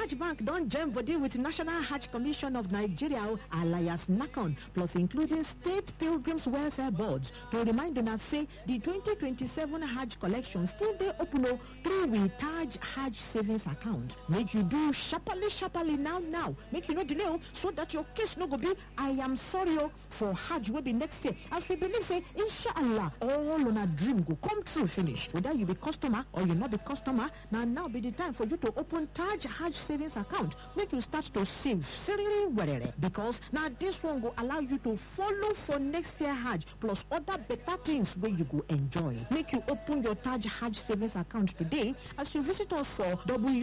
Taj Bank don join body with National Hajj Commission of Nigeria alias NACON plus including State Pilgrims Welfare Boards to remind una say the 2027 Hajj collection still dey open o through we Taj Hajj savings account. Make you do sharparly sharparly now now make you no delay o so that your case no go be I am sorry o for Hajj wey be next year as we believe say inshallah all una dream go come true finish whether you be customer or you no be customer na now be the time for you to open Taj Hajj savings account make you start to save seriously werere because na this one go allow you to follow for next year Hajj plus other better things wey you go enjoy make you open your Taj Hajj savings account today as you visit us for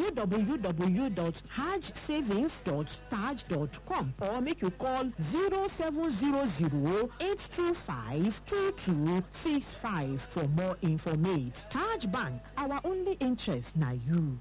www.hajjsavings.taj.com or make you call 0700 825 2265 for more information. Taj Bank, our only interest na you.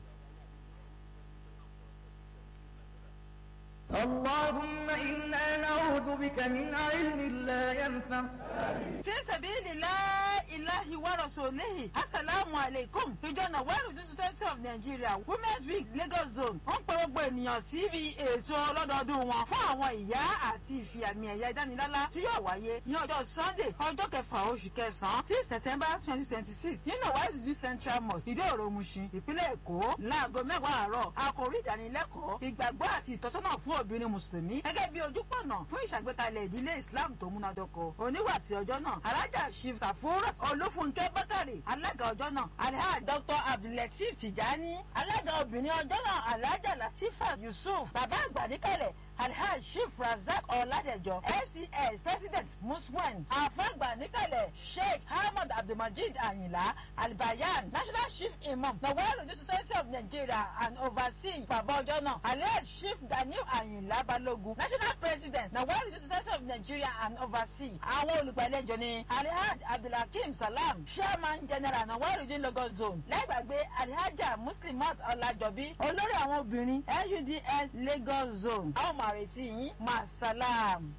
اللهم إنا نعوذ بك من علم لا ينفع fi sabilillahi ilahi wa rasulihi asalaamu alaikum ìjọ nàwárù ní society of nigeria women's week lagos zone ń pe gbogbo ènìyàn síbi ètò ọlọ́dọọdún wọn fún àwọn ìyá àti ìfi àmì ẹ̀yà ìdánilálá tí yóò wáyé ní ọjọ́ sunday ọjọ́ kẹfà oṣù kẹsàn-án tí september twenty twenty six ní nàwárù ní central mosque ìdí òro mushin ìpínlẹ̀ èkó láago mẹ́wàá àárọ̀ àkòrí ìdánilẹ́kọ̀ọ́ ìgbàgbọ́ àti ìtọ́sọ́nà fún obìnrin mùsùlùmí gẹ́gẹ́ bí ojúpọ̀nà fún ìṣàgbékalẹ̀ ìdílé islam tó múnádóko oníwàsí ọjọ́ náà alájà shiv safura olúfúnkẹ́ bákàrè alága ọjọ́ náà alhaji dr abdulateef tijani alága obìnrin ọjọ́ náà alhaja latifa yusuf bàbá àgbà níkàlẹ̀ alhaji shiv razak ọ̀làdẹ̀jọ fcs president muswen àfàgbà níkàlẹ̀ sheikh ahmed abdulmajid ayinla albayan national chief imam nawal ní society of nigeria and overseeing bàbá ọjọ́ náà alhaji chief daniel ayinla balogun national president nawal ní society of nigeria and overseeing àwọn olùgbàlejò ní alhaji abdulhakeem salam chairman general nawal ní lagos zone lẹ́gbàgbé alhaja muslimat ọ̀làjọbí olórí àwọn obìnrin luds lagos zone àwọn máa retí yín masalam.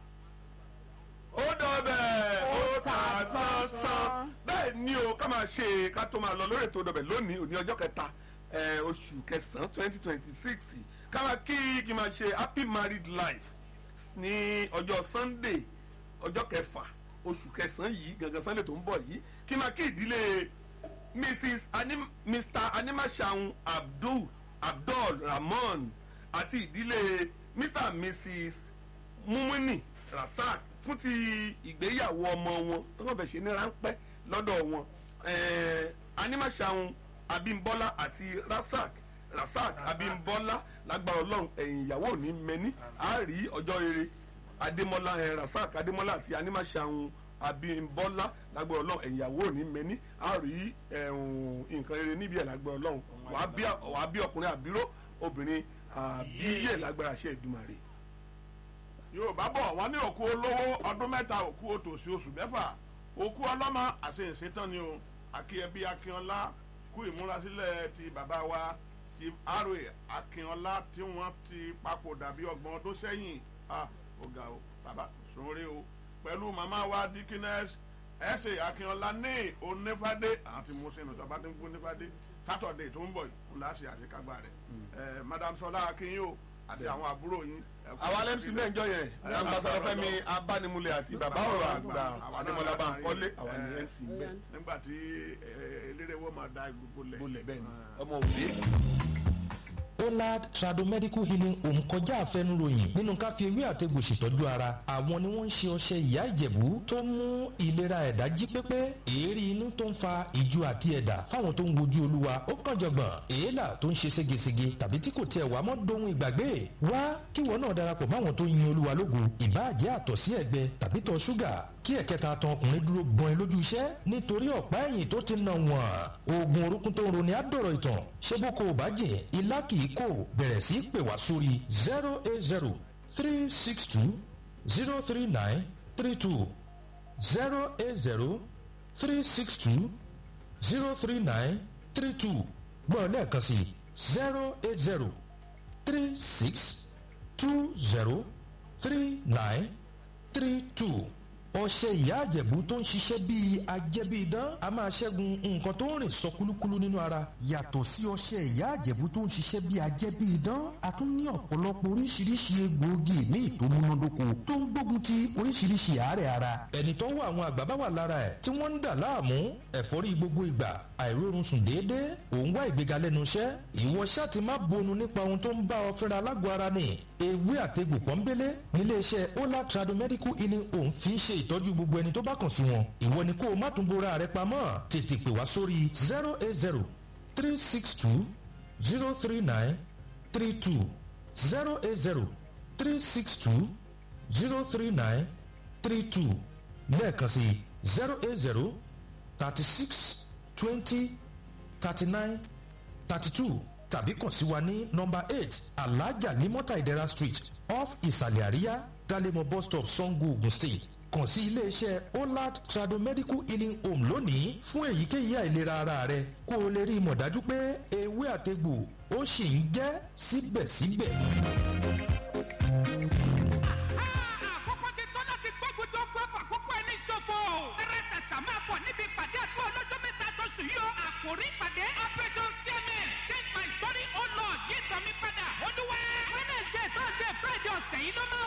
ó dọ̀bẹ̀ ó ta sánsán bẹ́ẹ̀ ni o ká máa ṣe ká tó máa lọ lórí ètò dọ̀bẹ̀ lónìí òní ọjọ́ kẹta eh, oṣù kẹsàn-án twenty twenty six ká máa kí kí máa ṣe happy married life ní ọjọ́ sunday ọjọ́ kẹfà oṣù kẹsàn-án yìí gangan sunday tó ń bọ̀ yìí kí máa kí ìdílé mrs Anim, mr animashaun abdul abdul rahman àti ìdílé mr and mrs mumini rasaq fún ti ìgbéyàwó ọmọ wọn tó kàn fẹ́ ṣe ní ráńpẹ́ lọ́dọ̀ wọn eh, animashaun abimbola àti rasaq rasaq abimbola lágbára ọlọ́run ẹ̀yìn ìyàwó ò ní mẹ́ni á rí ọjọ́ rere adémọlá ẹ rasaq adémọlá àti animashaun abimbola lágbára ọlọ́run ẹ̀yìn ìyàwó ò ní mẹ́ni á rí ẹ̀hún nǹkan rere níbi ẹ̀ lágbára ọlọ́run wàá bí wàá bí ọkùnrin àbíró obìnrin àbíyè lágbára ṣe ìdùmarè. yorùbá bọ̀ wọ́n ní òkú olówó ọdún mẹ́ta òkú òtòṣì oṣù mẹ́fà òkú ọlọ́mọ àṣeyìnṣetán ni o akíyẹbí akínọlá kú ìmúrasílẹ̀ ti bàbá wa ti aroe akínọlá tí wọ́n ti papòdà bí ọgbọ̀n ọdún sẹ́yìn ọ̀gá o bàbá sọ̀rọ̀ o pẹ̀lú màmá wa dikines ẹ̀sẹ̀ akínọlá ní onífàdé àti mùsùlùmí sọ̀bá tí ń kú nífàdé sátọ̀dé tó ń bọ̀ yìí ńlá ṣe àṣekágbá rẹ̀ madam sọlá akínyìn o àti àwọn àbúrò yín. àwa lẹ́mc mẹ́jọ yẹn ambassadọ fẹmi abánimúlẹ̀ àti bàbá ọ̀rọ̀ àgbà adémọlá bankole àwa ní mc bẹ́ẹ̀. nígbà tí eléré wo máa da gbogbo lẹ̀. bolẹ̀ bẹ́ẹ̀ ni ọmọ òde. Olad Tradomedical Healing Home kọjá àfẹnuròyìn nínú ká fi ewé àtegbò ṣètọ́jú ara àwọn ni wọ́n ń ṣe ọṣẹ ìyá ìjẹ̀bú tó ń mú ìlera ẹ̀dá jí pépé èérí inú tó ń fa ìju àti ẹ̀dà fáwọn tó ń wojú olúwa ó kàn jọ̀gbọ̀n èélà tó ń ṣe ségesège tàbí tí kò tiẹ̀ wá mọ́ dohun ìgbàgbé wá kíwọ náà darapọ̀ máwọn tó yin olúwa lógo ìbáàjẹ́ àtọ̀sí ẹ̀gbẹ tàbí tọ̀ ṣúgà kí ẹ̀kẹta tan ọkùnrin dúró gbọ́n ẹ lójú iṣẹ́ nítorí ọ̀pá ẹ̀yìn tó ti nà wọ́n oògùn orúkún tó ń roni àdọ̀rọ̀ ìtàn ṣé bó kò bá jẹ́ ilá kì í kò bẹ̀rẹ̀ sí í pè wá sórí zero eight zero three six two zero three nine three two zero eight zero three six two zero three nine three two gbọ́n lẹ́ẹ̀kan sí zero eight zero three six two zero three nine three two ọṣẹ ìyá àjẹ̀bú tó ń ṣiṣẹ́ bíi ajẹ́bíidán a máa ṣẹ́gun nǹkan tó ń rìn sọ kúlúkúlú nínú ara. yàtọ̀ sí ọṣẹ ìyá àjẹ̀bú tó ń ṣiṣẹ́ bíi ajẹ́bíidán a tún ní ọ̀pọ̀lọpọ̀ oríṣiríṣi egbòogi míì tó múnádóko tó ń gbógun ti oríṣiríṣi àárẹ̀ ara. ẹni tó ń wá àwọn àgbà bá wà lára ẹ̀ tí wọ́n ń dà láàmú ẹ̀fọ́rí gbogbo ìgbà àìrórun sùn déédéé òun wá ìgbéga lẹ́nu iṣẹ́ ìwọ ṣáà ti má bonu nípa ohun tó ń bá ọ fẹ́ra lágọ̀ọ́ ara ni ewé àtegbò pọ́nbélé níléeṣẹ́ ola trado medical healing home fi ń ṣe ìtọ́jú gbogbo ẹni tó bá kàn sí wọn ìwọ ni kó o má tún bora rẹ pamọ́ tètè pè wá sórí zero eight zero three six two zero three nine three two zero eight zero three six two zero three nine three two lẹ́ẹ̀kan sí zero eight zero thirty six twenty thirty nine thirty two tàbí kàn sí wa ní nọmba eight alhaja limota idera street off ìsàlẹ̀ àríyá galemo bus stop sango ogun state kàn sí iléeṣẹ́ olad trado medical healing home lónìí fún èyíkéyìí àìlera ara rẹ kó o lè rí i mọ̀ dájú pé ewé àtegbò ó sì ń jẹ́ síbẹ̀síbẹ̀. àkókò ti tó láti gbógun tó gbọ́ fàkókò ẹni ṣòfò. eré ṣàṣà máa bọ̀ níbi ìpàdé àdúrà ọlọ́jọ́ mẹ́ta tó sùn yìí o. àkòrí ìpàdé operation cms change my story oh lord yí ìtàn mi padà. olúwa wednesday thursday friday ọ̀sẹ̀ yìí ló máa